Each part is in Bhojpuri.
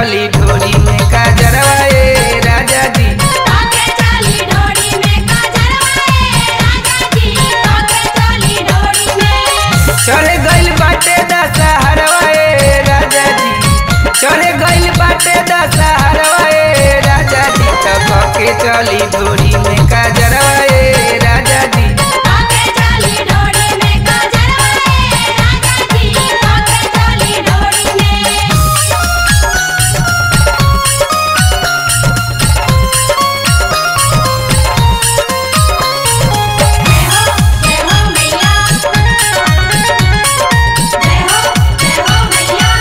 चली ढोरी में काजरवा ए राजा जी काके चली डोरी में काजरवाए राजा जी काके चली डोरी में चढ़े गइल बाटे दशहरवा ए राजा जी चढ़े गइल बाटे दशहरवा ए राजा जी तब के चली ढोरी में काजरवा ए राजा जी काके चली डोरी में काजरवाए राजा जी काके चली डोरी में जय हो जय हो मैया जय हो जय हो मैया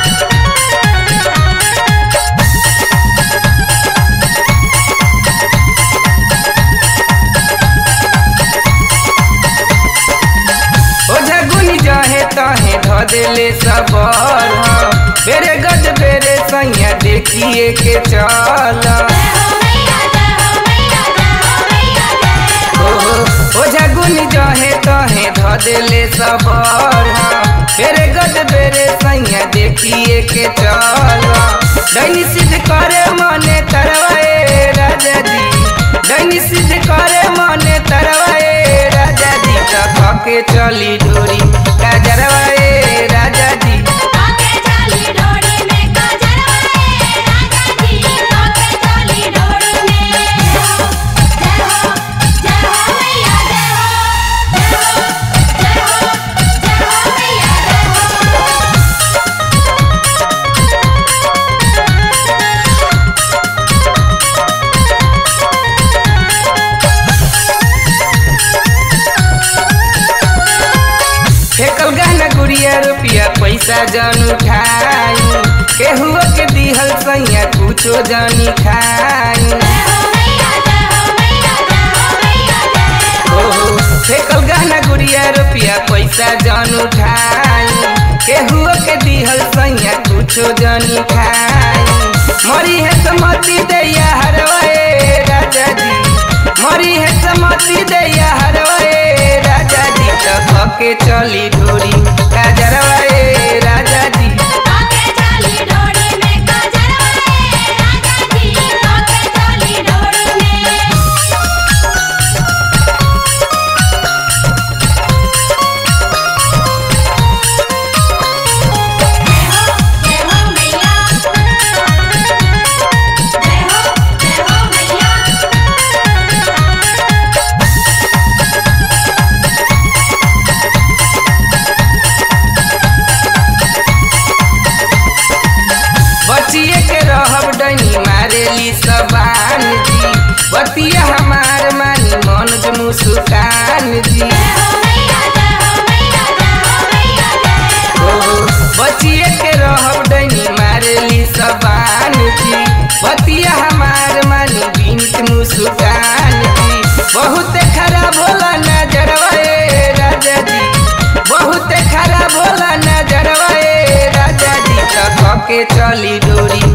ओ झगुनी जहे तहे ध देले सबर बेरे गज बेरे सैया देखिए के चल जय हो मैया जय हो मैया जय हो मैया जय हो ओ झगुनी जहे तहे ध देले सबर बेरे गज बेरे सैया देखिए के चल दैनी सिद्ध करे मने तरवाए राजा जी दैनी सिद्ध करे मने तरवाए राजा जी तक के चली डोरी काजरवाए राजा जी काके चली डोरी में काजरवाए राजा जी काके चली डोरी में जय हो जय हो जय हो मैया जय हो जय हो जय हो जय हो मैया जय हो फेकल गहना गुड़िया रुपया पैसा जन उठाई केहू के दिहल सैया कुछो जनी खाई जय हो मैया जय हो मैया जय हो मैया जय हो ओहो फेकल गहना गुड़िया रुपया पैसा जन उठाई केहू के दिहल सैया कुछो जनी खाई मरी है समति दैया हरवाए राजा जी मरी है समति दैया हरवाए राजा जी तब के चली ढोरी काजरवाए राजा जी काके चली डोरी में काजरवाए राजा जी काके चली डोरी में जय हो जय हो मैया जय हो जय हो मैया बचिए के रहब डनी मारेली सबान जी बतिया हमार मानी मन के मुस्कान जी जय हो मैया जय हो मैया जय हो मैया जय हो ओ बचिए के रहब डनी मारेली सबान जी बतिया हमार मानी बिनत मुस्कान जी बहुत खराब होला नजरवा ए राजा जी बहुत खराब होला नजरवा ए राजा जी तक के चली डोरी